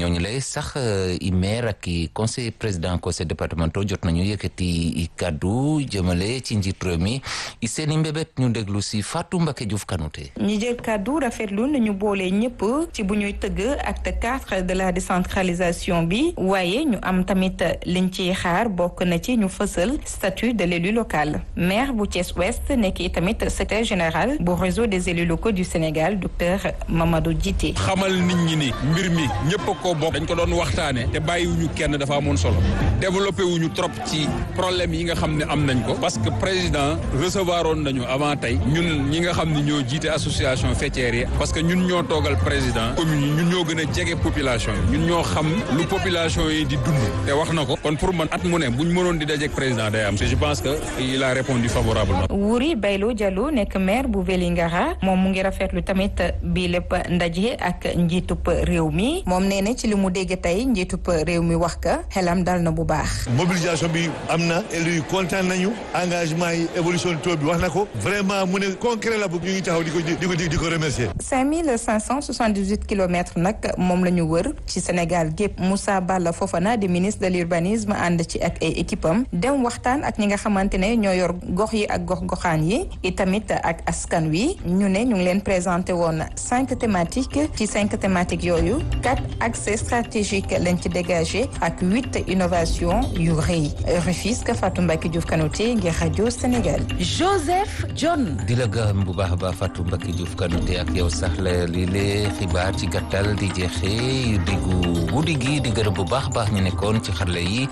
ñooñu lay sax i maire ak i conseil président conseil départemental jot nañu yëkkati i kaddu jëmale ci njiit réew mi i seen i mbébét ñu déglu si Fatou Mbacké Diouf Kanouté ñi jël kaddu rafetlu nañu boole ñëpp ci bu ñuy tëgg acte quatre de la décentralisation bi waaye ñu am tamit liñ ciy xaar bokk na ci ñu fësal statut de l'élu local maire bu Thiès Ouest nekk i tamit secrétaire général bu réseau des élus locaux du Sénégal docteur Mamadou Djité xamal nit ñi ni mbir mi ñëpp a ko bokk dañ ko doon waxtaane te bàyyiwuñu kenn dafa amoon solo développé wuñu trop ci problème yi nga xam ne am nañ ko parce que président recevoir oon nañu avant tey ñun ñi nga xam ne ñoo jiite association faîtière yi parce que ñun ñoo toogal président commune yi ñun ñoo gën a jege population yi ñun ñoo xam lu population yi di dund te wax na ko kon pour man at mu ne buñ mënoon di dajeek président day am je pense que il a répondu favorablement Wuri Baylo Diallo nekk maire bu Vélingara moom mu ngi rafetlu tamit bi lépp ndaje ak njiitub réew mi moom nee na ci li mu dégg tey njiitub réew mi wax ka xelam dal na bu baax mobilisation bi am na élu yi kontaan nañu engagement yi évolution taux bi wax na ko vraiment mu ne concret la bu ñu ngi taxaw di ko di ko di ko remercier cinq mille cinq cent soixante-dix-huit kilomètres nag moom la ñu wër ci Sénégal gépp Moussa Balla Fofana di ministre de l'urbanisme ànd ci ak ay équipe am dem waxtaan ak ñi nga xamante ne ñoo yor gox yi ak gox goxaan yi itamit ak askan wi ñu ne ñu ngi leen présenté woon cinq thématiques ci cinq thématiques yooyu quatre accès stratégiques lañ ci dégagé ak huit innovations yu rëy Rufisque Fatou Mbacké Diouf Kanouté ngir rajo Sénégal. Joseph John. di la gërëm bu baax a baax Fatou Mbacké Diouf Kanouté ak yow sax la lii lee xibaar ci gàttal di jeexee diggu guddi gi di gërëm bu baax a baax ñu nekkoon ci xarale yi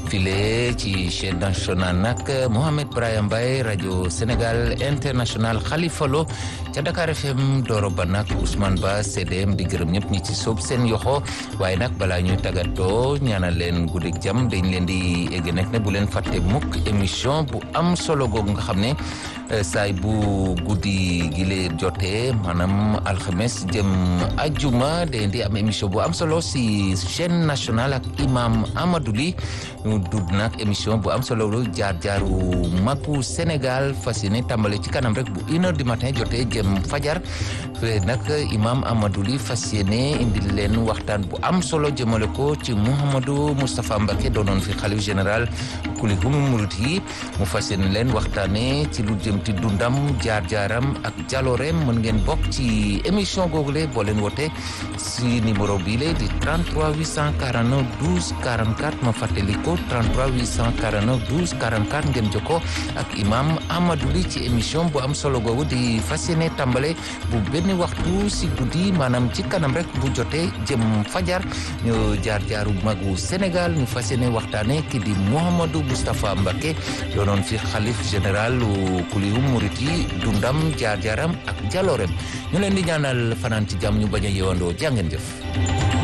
file ci chaîne nationale nag Mohamed Brahim Mbaye rajo Sénégal international Khalifa Lo ca Dakar FM Doro Ba nag Ousmane Ba CDM di gërëm ñëpp ñi ci soob seen yoxo waaye nag balaa ñuy tàggatoo ñaanal leen guddi jàmm dañ leen di egg nag ne bu leen fàtte mukk émission bu am solo googu nga xam ne saay bu guddi gi lee jotee maanaam alxames jëm ajuma dañ di am émission bu am solo si chaîne nationale ak imam Amadou Ly ñu dudd nag émission bu am solo lu jaar jaaru magu Sénégal fas yéene tàmbale ci kanam rek bu une heure du matin jotee jëm fajar fe nag imam Amadou Ly fas yéene indi leen waxtaan bu am solo jëmale ko ci Mouhamadou Moustapha Mbacké doonoon fi xalif général kulihum murit yi mu fas yéene leen waxtaane ci lu jëm ci dundam jaar jaaram ak jaloreem mën ngeen bokk ci émission googule boo leen wote si numéro bii la di 33 849 12 44 ma fàttali ko 33 849 12 44 ngeen jokkoo ak imam Amadou Ly ci émission bu am solo googu di fas yéene tàmbale bu benn waxtu si guddi maanaam ci kanam rek bu jotee jëm fajar ñu jaar jaaru magu Sénégal ñu fas yéene waxtaane ki di Mouhamadou Moustapha Mbacké doonoon fi xalif général kulihum murit yi dundam jaar jaaram ak jaloorem ñu leen di ñaanal fanaan ci jàmm ñu bañ a yewandoo jàngeen jëf